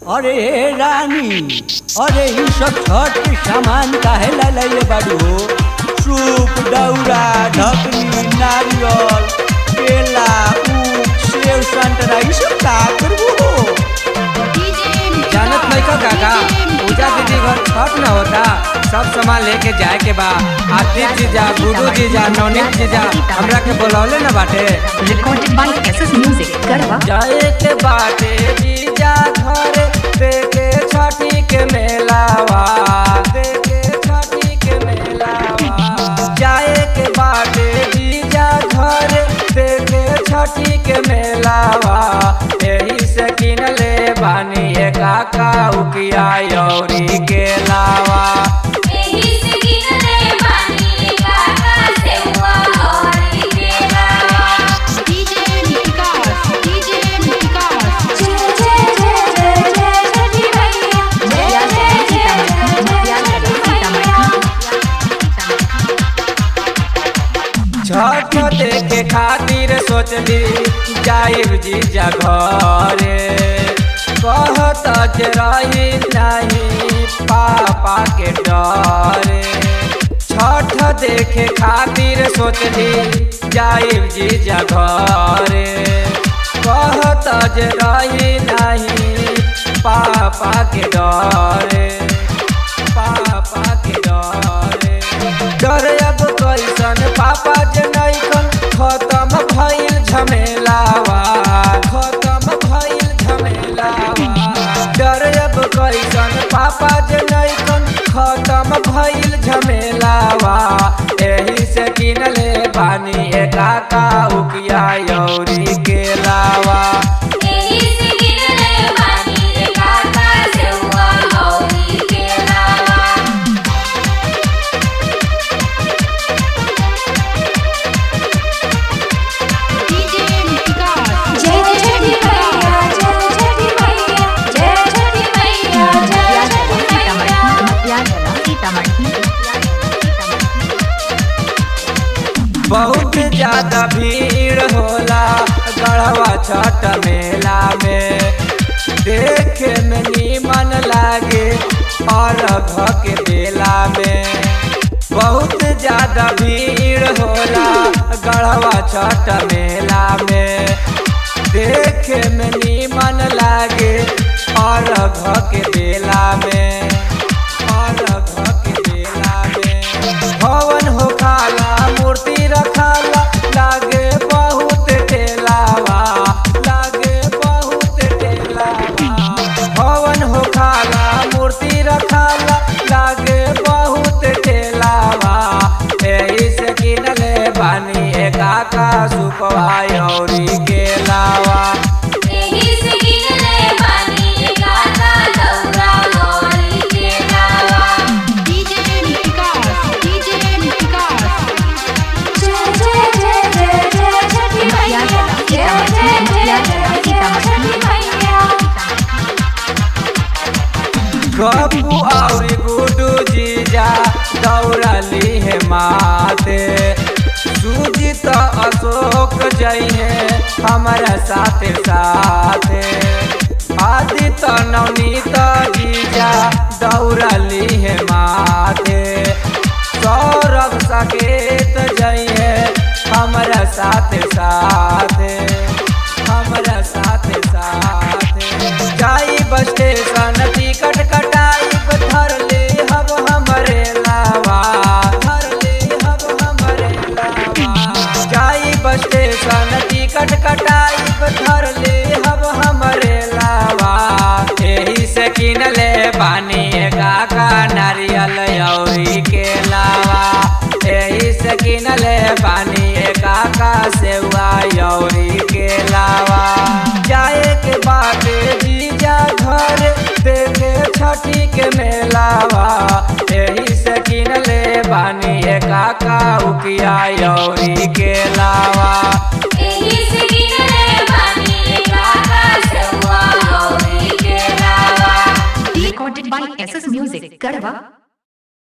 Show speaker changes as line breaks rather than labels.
अरे रानी अरे ई सब छठ के सामान काहे ला लाइले बाड़ू हो सूप दौरा ढकनी नारियल केला ऊख सेव संतरा ई सब का करबू हो
जानत नहीं का काका पूजा दीदी घर छठ न होता सब सामान लेके जाए के बा आदित्य जीजा गुरु जीजा नवनीत जीजा हमरा के बुलौले न बाटे
Recorded by SS Music, Garwa.
जाए के बाटे जीजा घर देखे छठी के मेलावा देखे छठी के मेलावा जाए के बाटे जीजा घर देखे छठी के मेलावा यही से किन ले बानी ए काका उकिया यौरी के लावा छठ देखे खातिर सोचली जाइब जीजा घरे कहत जे रही नहीं पापा के डरे छठ देखे खातिर सोचली जाइब जीजा घरे कहत जे रही नहीं पापा के डरे पापा के डरे डर अब कैसन पापा जे नैखन खत्म भइल झमेलावा खत्म भइल झमेलावा डर अब कैसन पापा जे नैखन खत्म भइल झमेलावा एही से किनले बानी ए काका उकिया यौरी के लावा बहुत ज्यादा भीड़ होला गढ़वा छठ मेला में देखे में नीमन लागे और के बेला में बहुत ज्यादा भीड़ होला गढ़वा छठ मेला में देखे में नीमन लागे और के बेला में और के बेला में भवन हो खाला मूर्ति रखाला लागे बहुत टेलावा लागे बहुत टेलावा भवन हो खाला मूर्ति रखाला लागे बहुत टेलावा एही से किनले बानी ए काका सुपवा यौरी के लावा गप्पू और गुडू जीजा दौड़ली है माते सुजीत अशोक जइहे हमारा साथे साथे आदित्य नवनीत जीजा दौड़ली है माथे सौरभ सकेत जइहे हमारा साथे साथे हमारा साथे साथे जाई बस स्टेशन टिकट कटाई धर ले हब हमरे लावा धर ले हब हमरे लावा जाई बस स्टेशन टिकट कटाई धर ले हब हमरे लावा एही से किनले बानी काका नारियल यौरी के लावा एही से किनले बानी काका सेवा यौरी के लावा जाए के बाटे जीजा घर देखे छठी के मेलावा एही से किनले बानी ए काका उकिया यौरी के लावा
Recorded by SS Music, Garwa.